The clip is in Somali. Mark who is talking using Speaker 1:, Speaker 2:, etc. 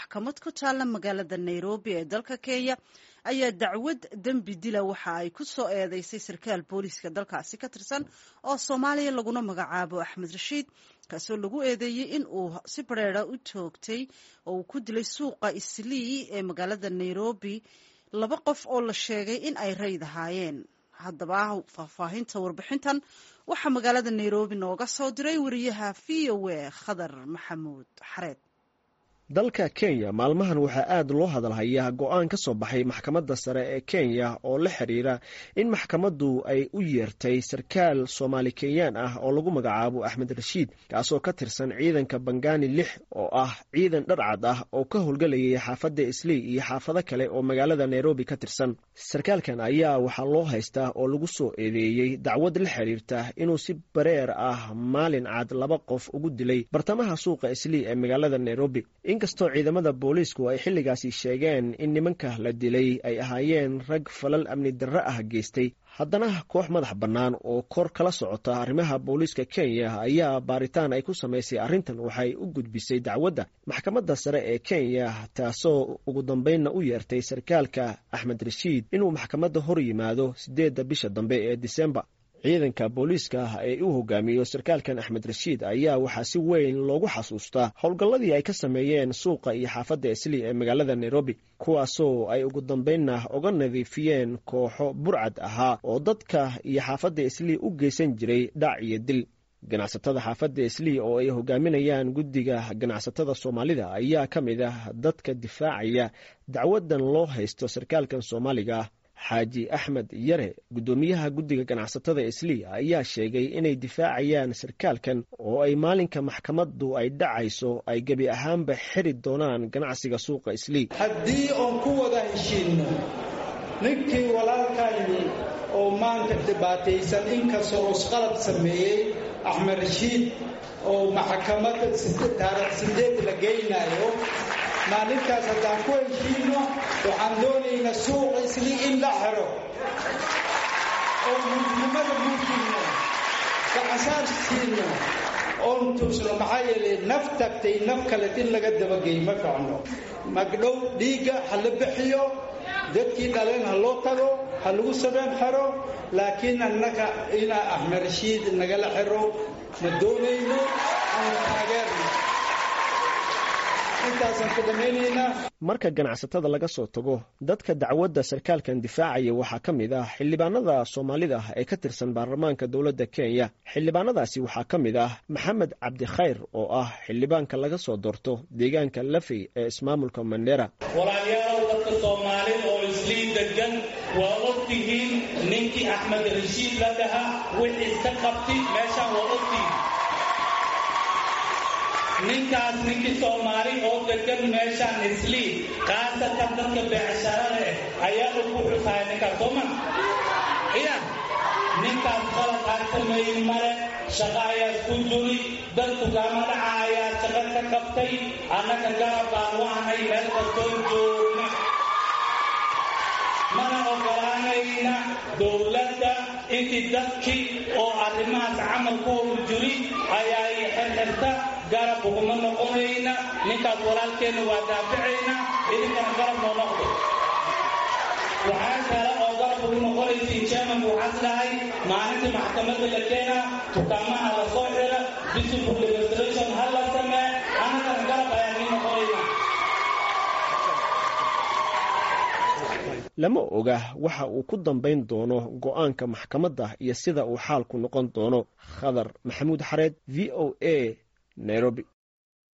Speaker 1: maxkamad ku taalla magaalada nairobi ee dalka kenya ayaa dacwad dembi dila waxa ay ku soo eedeysay sarkaal booliiska dalkaasi ka tirsan oo soomaaliya laguna magacaabo axmed rashiid kaasoo lagu eedeeyey in uu si bareera u toogtay oo uu ku dilay suuqa islii ee magaalada nairobi laba qof oo la sheegay in ay rayd ahaayeen haddaba faahfaahinta warbixintan waxaa magaalada nairobi nooga soo diray wariyaha v o a khadar maxamuud xareed
Speaker 2: dalka kenya maalmahan waxaa aad loo hadalhayaa go-aan ka soo baxay maxkamadda sare ee kenya oo la xiriira in maxkamaddu ay u yeertay sarkaal soomaali kenyaan ah oo lagu magacaabo axmed rashiid kaasoo ka tirsan ciidanka bangani lix oo ah ciidan dharcad ah oo ka howlgelayay xaafadda islii iyo xaafado kale oo magaalada nairobi ka tirsan sarkaalkan ayaa waxaa loo haystaa oo lagu soo eedeeyey dacwad la xiriirta inuu si bareer ah maalin cad laba qof ugu dilay bartamaha suuqa islii ee magaalada nairobi inkastoo ciidamada booliisku ay xilligaasi sheegeen in nimanka la dilay ay ahaayeen rag falal amni darre ah geystay haddana koox madax bannaan oo kor kala socota arrimaha booliiska kenya ayaa baaritaan ay ku samaysay arrintan waxay u gudbisay dacwadda maxkamadda sare ee kenya taasoo ugu dambeynna u yeertay sarkaalka axmed rashiid inuu maxkamadda hor yimaado siddeedda bisha dambe ee disembar ciidanka booliiska ee u hogaamiyo sarkaalkan axmed rashiid ayaa waxaa si weyn loogu xasuustaa howlgalladii ay ka sameeyeen suuqa iyo xaafadda islii ee magaalada nairobi kuwaasoo ay ugu dambeynna uga nadiifiyeen kooxo burcad ahaa oo dadka iyo xaafadda islii u geysan jiray dhac iyo dil ganacsatada xaafadda islii oo ay hogaaminayaan guddiga ganacsatada soomaalida ayaa ka mid ah dadka difaacaya dacwadan loo haysto sarkaalkan soomaaliga ah xaaji axmed yare guddoomiyaha guddiga ganacsatada islii ayaa sheegay inay difaacayaan sarkaalkan oo ay maalinka maxkamaddu ay dhacayso ay gebi ahaanba xiri doonaan ganacsiga suuqa islii
Speaker 3: haddii oon ku wada heshiinno ninkii walaalkayni oo maanta dhibaataysan inkastoo isqalab sameeyey axmed rashiid oo maxkamadda taarikh sideed la geynaayo maalintaas haddaan ku heshiino waxaan doonaynaa suuqa islii in la xiro oo mulknimada mulkino gacasaar siino oon tuusno maxaa yeelay naf tagtay naf kaleed in laga dabageey ma ficno magdhow dhiigga ha la bixiyo dadkii dhaleen ha loo tago ha lagu sabeen xiro laakiin annaga inaa axmed rashiid nagala xiro ma doonayno aan taageerno
Speaker 2: marka ganacsatada laga soo tago dadka dacwadda sarkaalkan difaacaya waxaa ka mid ah xildhibaanada soomaalida ee ka tirsan baarlamaanka dowladda kenya xildhibaanadaasi waxaa ka mid ah maxamed cabdikhayr oo ah xildhibaanka laga soo doorto deegaanka lafey ee ismaamulka mandera
Speaker 4: walaalyaalow dadka soomaalida oo islii degan waa ogtihiin ninkii axmed rashiid la dhahaa wixii ka qabti meeshaan waa ogtihiin ninkaas ninkii soomaali oo degan meeshaan islii khaasatan dadka beecshara leh ayaa ugu xusaya ninkaas sooma iya ninkaas qalad aan sameeyin male shaqo ayaa isku juri dad dukaamo dhaca ayaa shaqo ka qabtay annaga garab baan waanay meel kastoo joogna mana ogolaanayna dowladda intii dadkii oo arrimahaas camal ku howl juri ayaa xirxirta garab uguma noqonayna ninkaas walaalkeenna waa daaficayna idinkana garab noo noqdo waxaa kale oo garab ugu noqonaysiin chairmanku waxaas dhahay maalintii maxkamadda la keena dukaamaha la soo xira discipline demonstration ha la samee annagana garab ayaan ii noqonayna
Speaker 2: lama oga waxa uu ku dambayn doono go-aanka maxkamadda iyo sida uu xaalku noqon doono khadar maxamuud xareed v o a nairobi